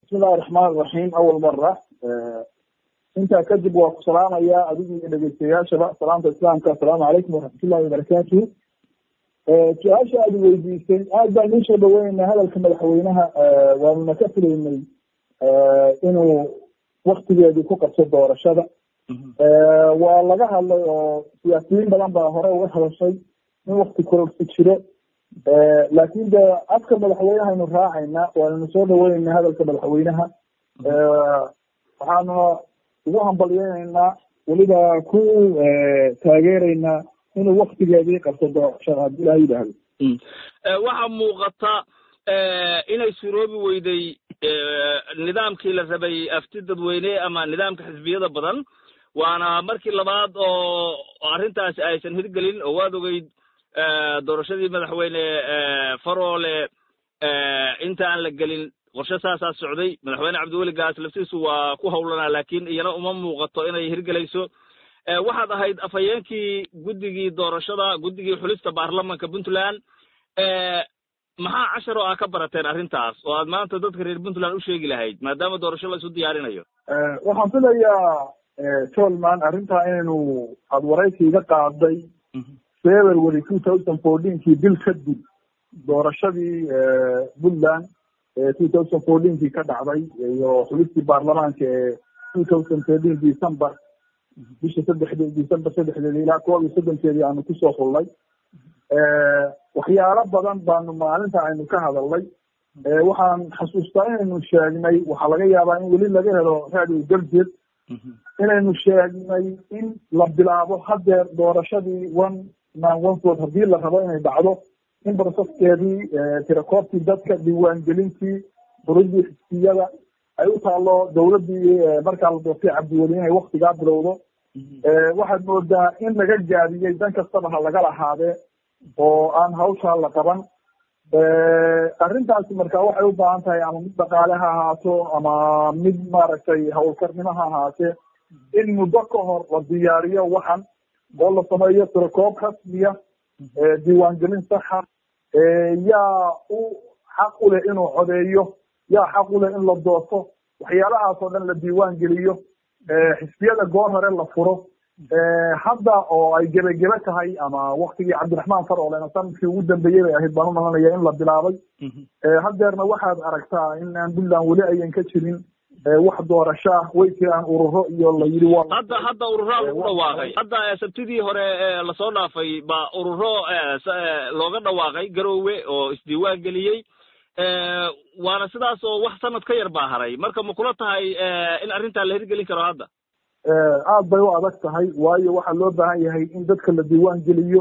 bismillahi raxmaan iraxiim awal mara intaa kadib waa ku salaamayaa adigu iyo dhegeystayaashaba salaamta islaamka assalaamu calaykum waraxmatullahi wabarakaatuhu su-aasha aad weydiisay aad baan ii soo dhaweyneynaa hadalka madaxweynaha waanuna ka filaynay inuu waktigeedii ku qabso doorashada waa laga hadlay oo siyaasiyiin badan baa hore uga hadashay in wakti kororsi jiro laakin de afka madaxweynaha aynu raacayna waanuna soo dhaweyneynaa hadalka madaxweynaha waxaanu ugu hambalyeyneynaa weliba ku taageereynaa inuu waktigeedii qabto doorashada haddii ilaha yidhaahdo waxaa muuqata inay suroobi weyday nidaamkii la rabay afti dadweyne ama nidaamka xisbiyada badan waana markii labaad oo arrintaasi aysan hirgelin oo waad ogeyd doorashadii madaxweyne faroole inta aan la gelin qorshe saasaa socday madaxweyne cabdiweli gaas laftiisu waa ku hawlanaa laakiin iyana uma muuqato inay hirgelayso waxaad ahayd afhayeenkii guddigii doorashada guddigii xulista baarlamanka puntland maxaa cashar oo aa ka barateen arrintaas oo aad maanta dadka reer puntland u sheegi lahayd maadaama doorasho la isu diyaarinayo waxaan filayaa tolman arrintaa inaynu aada waraysi iga qaaday february two thousand fourteenkii bil kadib doorashadii puntland two thousand fourteenkii ka dhacday iyo xulistii baarlamaanka ee two thousand thirteen december bisha saddexdeed december saddexdeed ilaa koob iyo soddonkeedii aanu kusoo xullay waxyaalo badan baanu maalinta aynu ka hadalnay waxaan xasuustaa inaynu sheegnay waxaa laga yaabaa in weli laga helo radio galjeed inaynu sheegnay in la bilaabo hadeer doorashadii one man one vote haddii la rabo inay dhacdo in barosaskeedii tirakoobtii dadka diiwaangelintii furidii xisbiyada ay u taalo dawladdii markaa la doortay cabdiweli inay waktigaa bilowdo waxaad moodaa in laga gaadiyey dan kastaba ha laga lahaadee oo aan hawshaa la qaban arrintaasi marka waxay u baahan tahay ama mid dhaqaale ha ahaato ama mid maaragtay hawlkarnimo ha ahaatee in muddo ka hor la diyaariyo waxan oo la sameeyo tirakoob rasmiya diiwaangelin saxa yaa u xaq u leh inuu codeeyo yaa xaq u leh in la doorto waxyaalahaas oo dhan la diiwaan geliyo xisbiyada goor hore la furo hadda oo ay gebagebe tahay ama waktigii cabdiraxmaan faroolena sanadkii ugu dambeeyey bay ahayd baan u malanaya in la bilaabay hadeerna waxaad aragtaa in aan puntland weli ayan ka jirin wax doorasho ah way jiraan ururo iyo la yidhi waa hadda hadda ururaa lagu dhawaaqay hadda sabtidii hore lasoo dhaafay baa ururo looga dhawaaqay garoowe oo isdiiwaan geliyey waana sidaas oo wax sanad ka yar baa haray marka ma kula tahay in arrintaa la hirgelin karo hadda aad bay u adag tahay waayo waxaa loo baahan yahay in dadka la diiwaan geliyo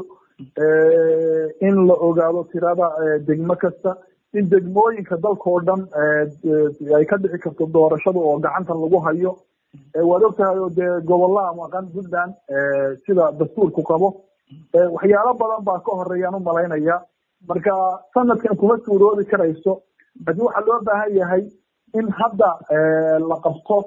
in la ogaado tirada degmo kasta in degmooyinka dalkao dhan ay ka dhici karto doorashada oo gacanta lagu hayo waad og tahay oo dee gobollaha maqan puntland sida dastuurku qabo waxyaalo badan baa ka horeeyaan u malaynaya marka sanadkan kuma suuroobi karayso laakiin waxaa loo baahan yahay in hadda la qabto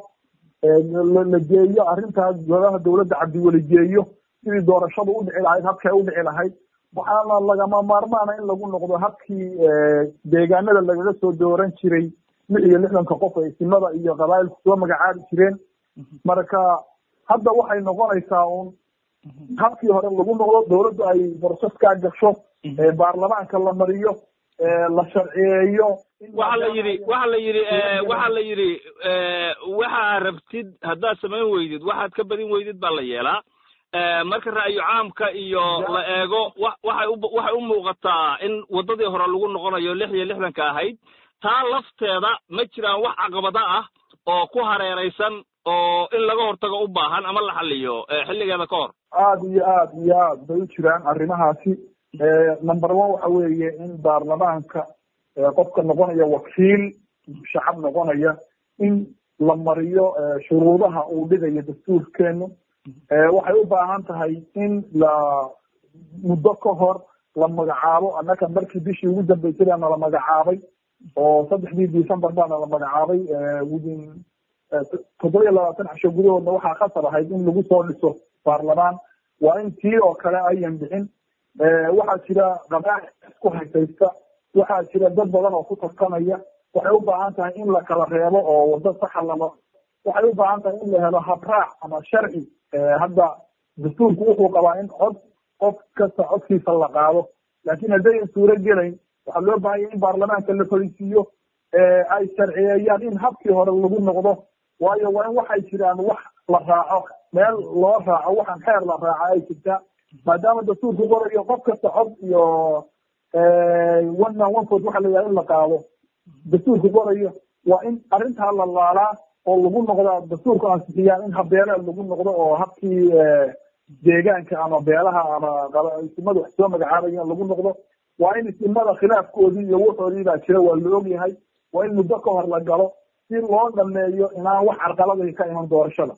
la geeyo arrintaas golaha dawladda cabdiweli geeyo sidii doorashadu u dhici lahayd habkay u dhici lahayd waxaana lagama maarmaana in lagu noqdo habkii deegaanada lagaga soo dooran jiray lix iyo lixdanka qof ee isimada iyo qabaa'ilku soo magacaabi jireen marka hadda waxay noqonaysaa un habkii hore lagu noqdo dawladdu ay boroseskaa gasho baarlamaanka la mariyo la sharciyeeyo waxa la yidhi waxa la yidhi waxa la yidhi waxaa rabtid haddaad samayn weydid waxaad ka badin weydid baa la yeelaa marka ra'yu caamka iyo la eego waxay waxay u muuqataa in waddadii hore lagu noqonayo lix iyo lixdanka ahayd taa lafteeda ma jiraan wax caqabada ah oo ku hareeraysan oo in laga hortago u baahan ama la xaliyo xilligeeda ka hor aada iyo aad iyo aad bay u jiraan arrimahaasi number one waxa weeye in baarlamaanka qofka noqonaya wakiil shacab noqonaya in la mariyo shuruudaha uu dhigayo dastuurkeenu waxay u baahan tahay in la muddo ka hor la magacaabo annaka markii bishii ugu dambeysay baana la magacaabay oo saddexdii december baana la magacaabay within toddoba iyo labaatan casho gudahoodna waxaa khasar ahayd in lagu soo dhiso baarlamaan waa in tii oo kale ayan bixin waxaa jira qabaa'il isku haysaysta waxaa jira dad badan oo ku tartamaya waxay u baahan tahay in la kala reebo oo wado saxa lama waxay u baahan tahay in la helo habraac ama sharci hadda dastuurku wuxuu qabaa in cod qof kasta codkiisa la qaado laakiin haddayan suuro gelayn waxaa loo baahan yahay in baarlamaanka la fadhiisiiyo ay sharciyeeyaan in habkii hore lagu noqdo waayo waa in waxay jiraan wax la raaco meel loo raaco waxaan xeer la raaco ay jirtaa maadaama dastuurku qorayo qof kasta cod iyo one man one foot waxa la yidhaha in la qaado dastuurku qorayo waa in arrintaa la laalaa oo lagu noqdaa dastuurku ansixiyaan in habeelaa lagu noqdo oo habkii deegaanka ama beelaha ama isimada wax soo magacaabayan lagu noqdo waa in isimada khilaafkoodii iyo wuxoodii baa jira waa la ogyahay waa in muddo ka hor la galo si loo dhameeyo inaan wax carqaladii ka iman doorashada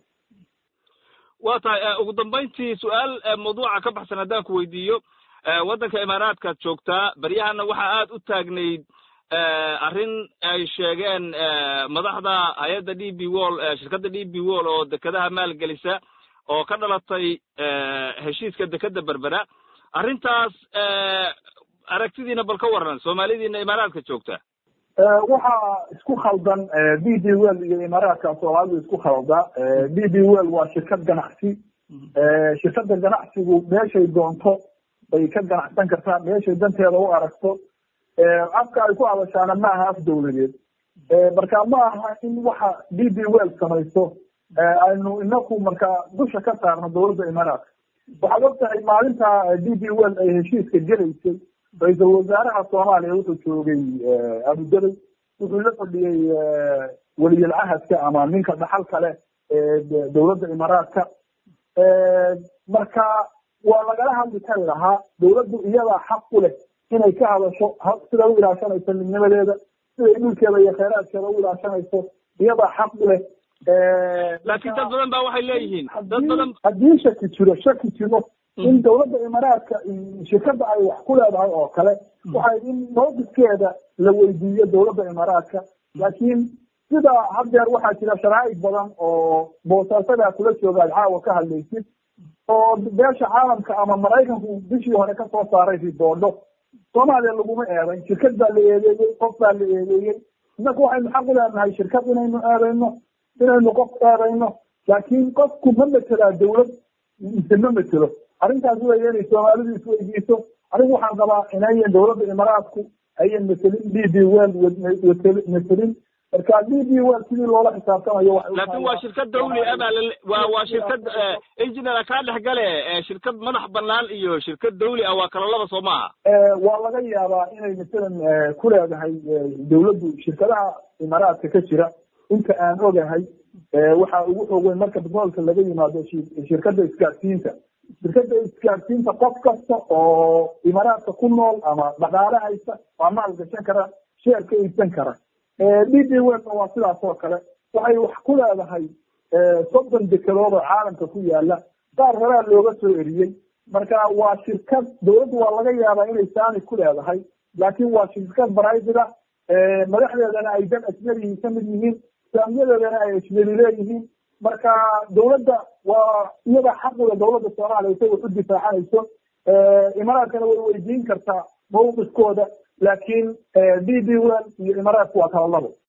wa tahay ugu dambayntii su-aal mawduuca ka baxsan haddaan ku weydiiyo waddanka imaaraadkaad joogtaa baryahana waxaa aad u taagnayd arrin ay sheegeen madaxda hay-adda d b wall shirkadda d b wall oo dekedaha maalgelisa oo ka dhalatay heshiiska dekeda berbera arrintaas aragtidiina bal ka waran soomaalidiina imaaraadka joogta waxaa isku khaldan b b well iyo imaaraadka soomaalidu isku khalda b b well waa shirkad ganacsi shirkadda ganacsigu meeshay doonto bay ka ganacsan kartaa meeshay danteeda u aragto afka ay ku hadashaana ma aha af dawladeed marka ma aha in waxa b b well samayso aynu inaku marka dusha ka saarno dawladda imaaraadka waxaad og tahay maalinta d b well ay heshiiska gelaysay ra-iisal wasaaraha soomaaliya wuxuu joogay abudabey wuxuu la fadhiyey weliyal cahadka ama ninka dhaxal kale ee dawladda imaaraadka marka waa lagala hadli kari lahaa dawladdu iyadaa xaq u leh inay ka hadasho sida u ilaashanayso midnimadeeda siday dhulkeeda iyo kheyraadkeeda u ilaashanayso iyadaa xaq u leh laakiin dad badan ba waxay leeyihiin dad badan haddii shaki jiro shaki jiro in dawladda imaaraadka shirkadda ay wax ku leedahay oo kale waxay in mawqifkeeda la weydiiyo dawladda imaaraadka laakiin sida haddeer waxaa jira sharaa'ig badan oo boosaasadaa kula jooga ad caawa ka hadlaysid oo beesha caalamka ama maraykanku bishii hore kasoo saaray riboodho soomaaliya laguma eedayn shirkad baa la eedeeyey qof baa la eedeeyey inaku waxaynu xaq u leenahay shirkad inaynu eedayno inaynu qof eedayno laakiin qofku ma metelaa dawlad mise ma metelo arrintaas weeye inay soomaalidu isweydiiso anigu waxaan qabaa inayan dawladda imaaraadku ayan metelin d b well metelin marka d b well sidii loola xisaabtamayo laakiin waa shirkad dawli ah baa waa waa shirkad engineer kaa dhex gale shirkad madax banaan iyo shirkad dawli ah waa kala laba soo maaha waa laga yaabaa inay masalan ku leedahay dawladdu shirkadaha imaaraadka ka jira inta aan ogahay waxa ugu xoog weyn marka betroolka laga yimaado shirkadda isgaadsiinta shirkadda isgaadsiinta qof kasta oo imaaraadka ku nool ama dhaqaale haysta waa maal gashan kara sheer ka iibsan kara d b welna waa sidaas oo kale waxay wax ku leedahay soddon dekedood oo caalamka ku yaala qaar horaa looga soo eriyey marka waa shirkad dawladdu waa laga yaabaa inay saani ku leedahay laakiin waa shirkad baraydida madaxdeedana ay dad ajnabihi ka mid yihiin saamiyadeedana ay ajnabi leeyihiin marka dawladda waa iyada xaqula dawladda soomaaliya say wax u difaacanayso imaaraadkana way weydiin kartaa mawqifkooda laakiin d b well iyo imaaraadku waa kala labo